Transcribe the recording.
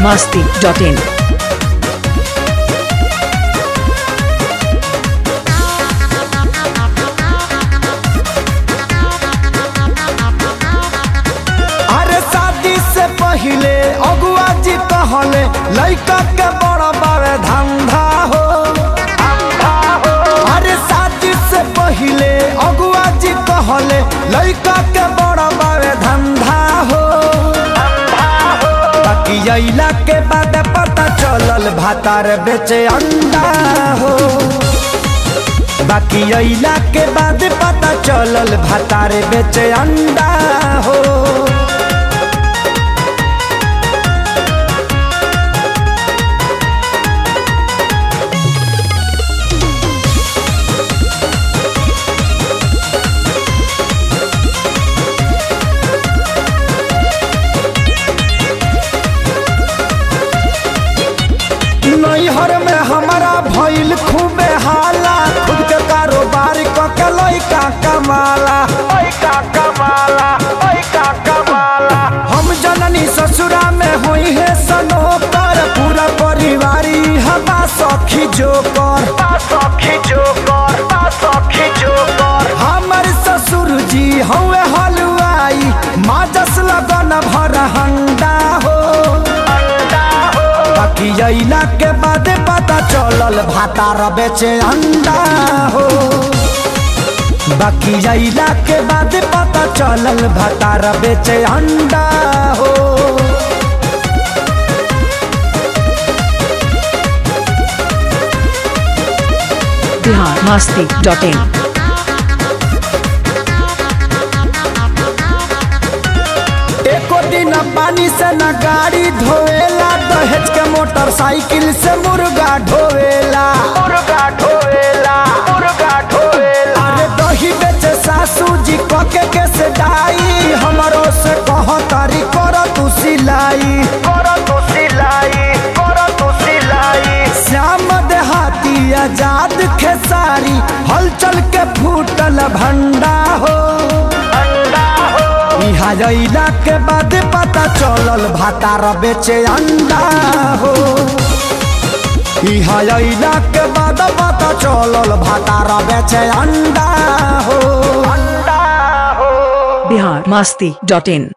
masti.in. अरे शादी से पहिले अगुआ जी कहले लइका के बड़ा बावे धंधा हो अरे शादी से पहिले अगुआ जी कहले लइका के बड़ा बावे धंधा हो बाकी अइला के बाद पता चलल भातार बेचे अंडा हो बाकी अइला के बाद पता चलल भातार बेचे अंडा हो नैहर में हमारा भइल खूबे हाला खुद के कारोबार क के लइका कमाला लइका कमाला लइका कमाला हम जननी ससुरा में होई है सनोकर पूरा परिवारी हमा सखी जोकर सखी जोकर सखी जोकर हमर ससुर जी हवे हलवाई माजस लगन भर हंडा हो बाकी अइला के बाद पता चलल भातार बेचे अंडा हो बाकी अइला के बाद पता चलल भातार बेचे अंडा हो Bihar masti.in. एको दिन पानी से न गाड़ी धोवेला दहेज के मोटरसाइकिल से मुर्गा ढोवेला मुर्गा ढोवेला मुर्गा ढोवेला अरे दही बेचे सासू जी कके के से डाई हमरो से कह तारी कर तू सिलाई कर तू सिलाई कर तू सिलाई श्याम देहाती आजाद खेसारी हलचल के फूटल भंडा हो इहा अइला के बाद पता चलल भातार बेचे अंडा हो इहा अइला के बाद पता चलल भातार बेचे अंडा हो अंडा हो Bihar masti.in.